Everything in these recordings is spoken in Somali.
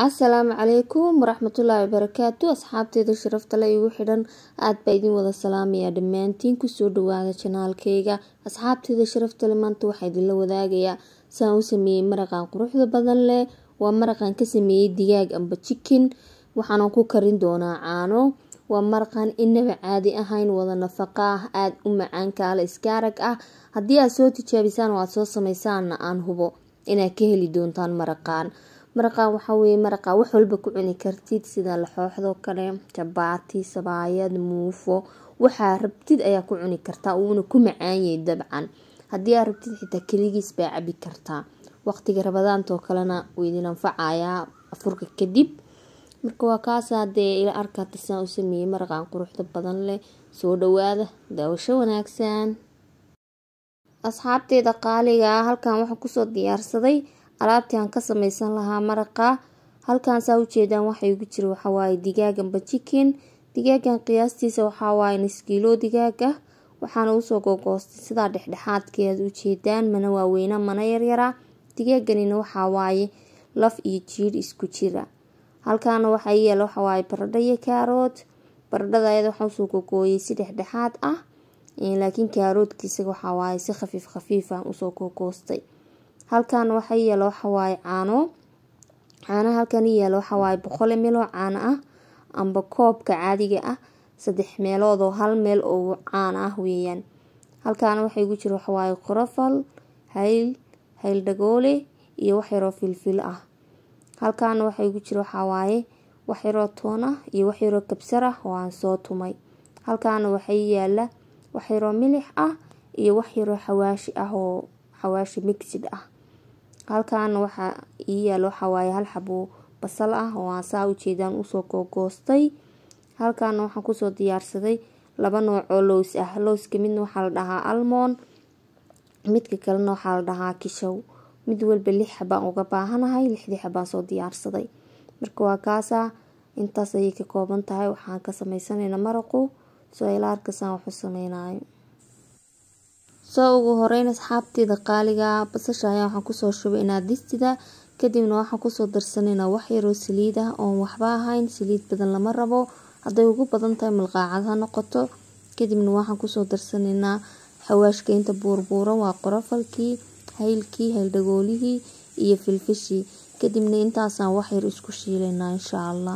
asalaamu calaykum waraxmatullaahi wabarakaatu asxaabteeda sharafta le igu xidhan aad baa idin wada salaamaya dhammaantiin kusoo dhawaada janaalkeyga asxaabteeda sharaftale maanta waxaa idinla wadaagayaa saan u sameeyey maraqan quruxda badan leh waa maraqan ka sameeyey digaag amba jikin waxaana ku karin doonaa caano waa maraqan inaba caadi ahayn wada nafaqa ah aada u macaan kaale iskaarag ah haddii aad soo tijaabisaan oo aad soo sameysaanna aan hubo inaad ka heli doontaan maraqan maraqan waxaa weye maraqa wax walba ku cuni kartid sida laxooxdoo kale jabaati sabaayad muufo waxaa rabtid ayaa ku cuni kartaa uuna ku macaanyay dabcan haddii aad rabtid xitaa keligiis baa cabi kartaa waqtiga rabadaantoo kalena wuu idin anfacayaa afurka kadib marka waa kaasaa dee ila arkaata saan u sameeyey maraqan quruxda badan leh soo dhawaada daawasho wanaagsan asxaabteeda qaaliga ah halkan waxaa kusoo diyaarsaday alaabtii aan ka sameysan lahaa maraqa halkaan saa ujeedaan waxa igu jira waxawaaye digaaganba jikin digaagan qiyaastiisa waxawaaye niskiilo digaag ah waxaana usoo gogoostay sidaa dhexdhexaadkii aad ujeedaan mana waaweyna mana yaryara digaaganina waxawaaye laf iyo jiir isku jira halkaana waxaa yaala waxawaaye baradho iyo kaarood baradhada ayada waxaa usoo gogooyay si dhexdhexaad ah laakiin kaaroodkiisa waxawaaye si khafiif khafiif ah usoo gogoostay halkan waxaa yaala waxawaaye caano caanaha halkan yaala waxawaaye boqol ml oo caano ah amba koobka caadiga ah saddex meelood oo hal meel oo caano ah weeyaan halkaana waxaa igu jira waxawaaye qorofal hayl hayl dhagoole iyo waxyaroo filfil ah halkaana waxaa igu jira waxawaaye waxyaroo toon ah iyo waxyaroo kabsar ah oo aan soo tumay halkaana waxaa yaala waxyaroo milix ah iyo waxyaroo xawaashi ah oo xawaashi mixid ah halkaana waxaa ii yaala waxawaaye hal xabo basal ah oo aan saa ujeedaan usoo googoostay halkaana waxaan kusoo diyaarsaday laba nooc oo lows ah lowska midna waxaa la dhahaa almon midka kalena waxaa la dhahaa kishow mid walba lix xabaan uga baahanahay lixdii xabaan soo diyaarsaday marka waa kaasaa intaas ayay ka kooban tahay waxaan ka sameysanayna maraqu soo ila arkasaan waxu sameynayo soo ugu horeyn asxaabteeda qaaliga basasha ayaa waxaan kusoo shubay inaadistida kadibna waxaan kusoo darsanaynaa waxyaroo saliid ah oon waxba ahayn saliid badan lama rabo hadday ugu badan tahay malqaacad ha noqoto kadibna waxaan kusoo darsanaynaa xawaashka inta buurbuuran waa qorofalkii haylkii hayldhagoolihii iyo filfishii kadibna intaasaan waxyar isku shiilaynaa insha allah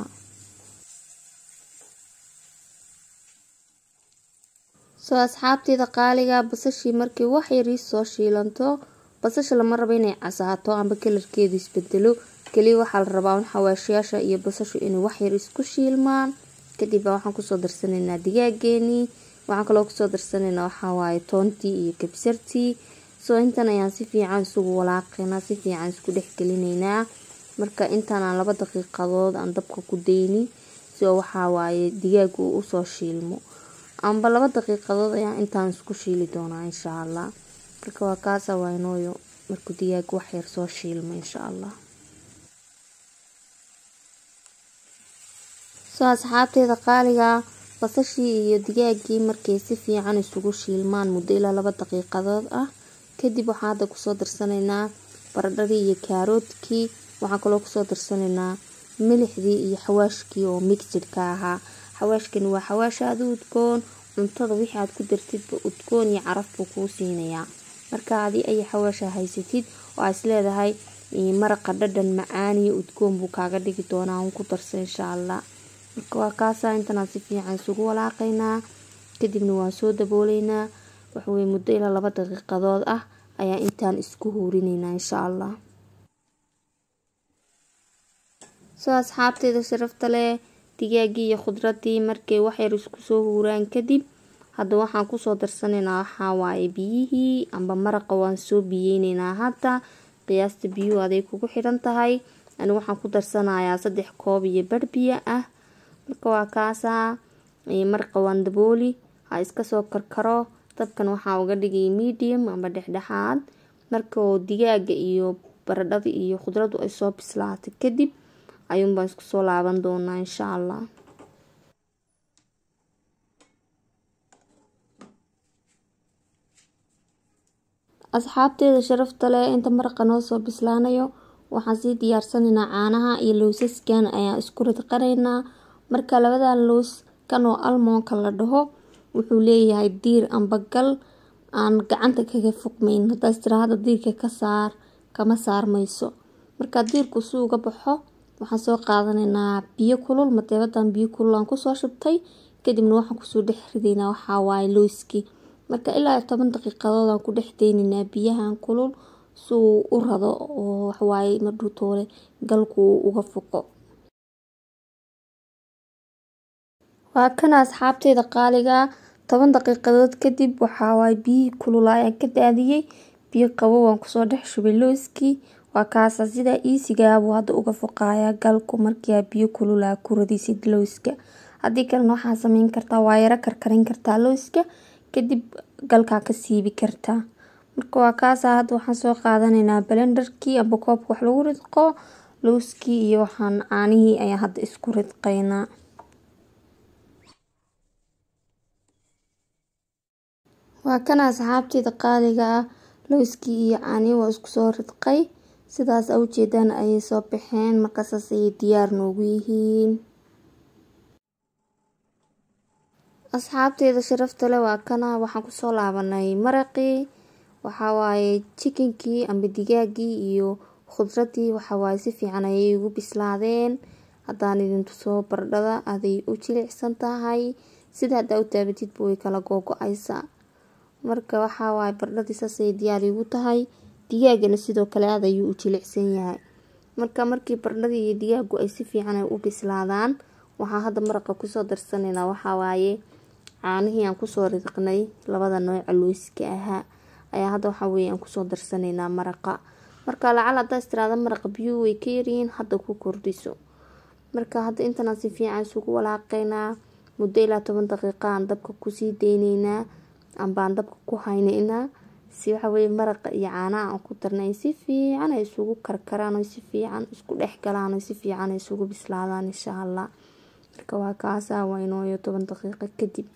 soo asxaabteeda qaaliga basashii markii wax yarii soo shiilanto basasha lama rabo inay casaato amba kalarkeedu isbedelo kaliya waxaa la rabaa in xawaashiyaasha iyo basashu inay waxyar isku shiilmaan kadib waxaan kusoo darsanaynaa digaageenii waxaan kaloo kusoo darsanaynaa waxawaaye toontii iyo kabsartii soo intan ayaan si fiican isugu walaaqaynaa si fiican isku dhexgelinaynaa marka intaan aan laba daqiiqadood aan dabka ku dayni soo waxawaaye digaagu uu usoo shiilmo amba laba daqiiqadood ayaa intaan isku shiili doonaa insha allah marka waa kaasa waynooyo markuu digaag waxyar soo shiilmo insha allah soo asxaabteeda qaaliga basashii iyo digaagii markay si fiican isugu shiilmaan muddo ilaa laba daqiiqadood ah kadib waxaan hadda kusoo darsanaynaa baradhadii iyo kaaroodkii waxaan kaloo kusoo darsanaynaa milixdii iyo xawaashkii oo mixidka ahaa xawaashkani waa xawaash aada u udgoon cuntada wixii aad ku dartidba udgoon iyo caraf buu kuu siinayaa marka adi ay xawaasha haysatid oo aad isleedahay maraqa dhadhan macaan iyo udgoon buu kaaga dhigi doonaa un ku darsa insha allah marka waa kaasaa intanaan si fiican isugu walaaqaynaa kadibna waan soo dabooleynaa waxaweye muddo ilaa laba daqiiqadood ah ayaa intaan isku huurineynaa insha allah soo asxaabteeda sharafta leh digaagii iyo khudradii markay waxyar isku soo huuraan kadib hadda waxaan kusoo darsanaynaa waxawaaye biyihii amba maraqa waan soo biyeyneynaa hadda qiyaasta biyuhu aday kugu xidhan tahay anigu waxaan ku darsanayaa saddex koob iyo barh biyo ah marka waa kaasaa maraqa waan dabooli ha iska soo karkaro dabkan waxaa uga dhigay medium amba dhexdhexaad marka oo digaaga iyo baradhada iyo khudradu ay soo bislaatay kadib ayuunbaan isku soo laaban doonaa insha allah asxaabteeda sharafta leh inta maraqa noo soo bislaanayo waxaan sii diyaarsanaynaa caanaha iyo loosaskan ayaan isku ridqanaynaa marka labadan loos kan oo almoonka la dhaho wuxuu leeyahay diir amba gal aan gacanta kaga fuqmayn haddaas tira hadda diirka ka saar kama saarmayso marka diirku si uga baxo waxaan soo qaadanaynaa biyo kulul mateebadan biyo kulul aan kusoo shubtay kadibna waxaan kusoo dhex ridaynaa waxaa waaye looskii marka ilaa toban daqiiqadood aan ku dhex daynaynaa biyahan kulul si uu u rado oo waxawaaye madhuu toole galku uu uga fuqo waa kana asxaabteeda qaaliga toban daqiiqadood kadib waxawaaye biyihii kulul ayaan ka daadiyey biyo qabow aan kusoo dhex shubay looskii waa kaasa sidaa iisigaabuu hadda uga fuqaaya galku markia biyo kululaa ku radisid looska haddii kalena waxaa sameyn kartaa waa yaro karkarin kartaa looska kadib galkaa ka siibi kartaa marka waa kaasa hadda waxaan soo qaadanaynaa balendarkii amba koobka wax lagu ridqo looskii iyo waxaan caanihii ayaan hadda isku ridqaynaa waa kana asxaabteeda qaaliga ah looskii iyo caanihii waa isku soo ridqay sidaas a ujeedaan ayay soo baxeen markaasaas ayay diyaar noogu yihiin asxaabteeda sharafta leh waa kana waxaan kusoo laabanay maraqii waxawaaye jikinkii amba digaagii iyo khudradii waxawaaye si fiican ayay ugu bislaadeen haddaan idin tusoo bardhada aday u jilicsan tahay sida haddaa u taabatidba way kala googo-aysaa marka waxawaaye bardhadii saasay diyaar igu tahay digaagana sidoo kale aad ayuu u jilicsan yahay marka markii bardhadii iyo digaagu ay si fiican ay u bislaadaan waxaa hadda maraqa kusoo darsanaynaa waxawaaye caanihii aan kusoo ridqnay labada nooca looska ahaa ayaa hadda waxaa weeye aan kusoo darsanaynaa maraqa marka lacal haddaa istiraada maraqa biyuhu way ka yaryihiin hadda ku kordhiso marka hadda intanaan si fiican isugu walaaqaynaa muddo ilaa toban daqiiqa aan dabka kusii deyneynaa ambaan dabka ku hayneynaa si waxaweye maraqa iyo caanaha aan ku darnay si fiican ay isugu karkaraan si fiican isku dhex galaan si fiican ay isugu bislaadaan insha allah marka waa kaasaa waa inooyo toban daqiiqo kadib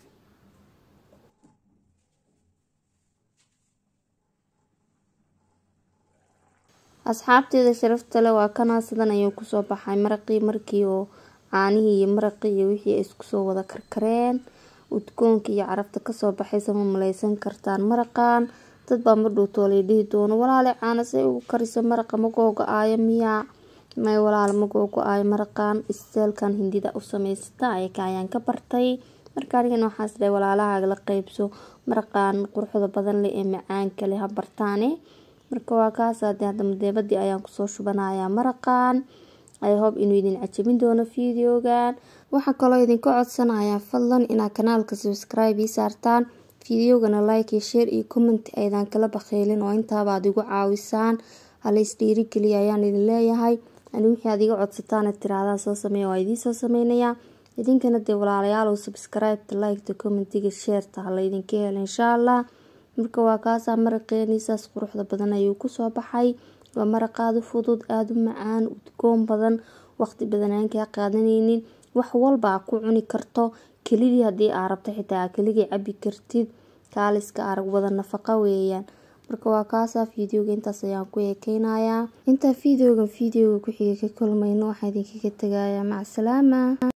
asxaabteeda sharafta leh waa kanaa sidan ayuu kusoo baxay maraqii markii oo caanihii iyo maraqii iyo wixii ay isku soo wada karkareen udgoonka iyo carafta kasoo baxaysa ma maleysan kartaan maraqan dad baa ma dhuutoolay dhihi doono walaale caana say ugu kariso maraqa ma googo-aayo miyaa may walaal ma googo-aayo maraqan isteelkan hindida u samaysata ayaka ayaan ka bartay marka anigana waxaas dhahay walaalahaaga la qeybso maraqan quruxda badan leh ee macaanka leh ha bartaane marka waa kaasaade hadda madeebadii ayaan kusoo shubanayaa maraqan ay hoob inuu idin cajabin doono videogan waxaa kaloo idinka codsanayaa fadlan inaad kanaalka subscribe ii saartaan videogana like iyo share iyo comment aydan kala bakheylin oo intaabaad igu caawisaan halays dhiirigeliya ayaan idin leeyahay ani wixii aad iga codsataan tiraahdaa soo sameeya waa idiin soo sameynayaa idinkana dee walaalayaal subscribeta liketa commentiga sheerta hala idinka helo insha allah marka waa kaasaa maraqeeni saas quruxda badan ayuu kusoo baxay waa maraqaada fudud aada u macaan udgoon badan waqti badan aan kaa qaadanaynin wax walba a ku cuni karto kelidii haddii aa rabto xitaa aa keligii cabi kartid kaaliska arag wada nafaqa weeyaan marka waa kaasaa videoga intaas ayaan ku eekeynayaa intaa videogan videoga ku xiga ka kulmayno waxaa idinkaga tegayaa macsalaama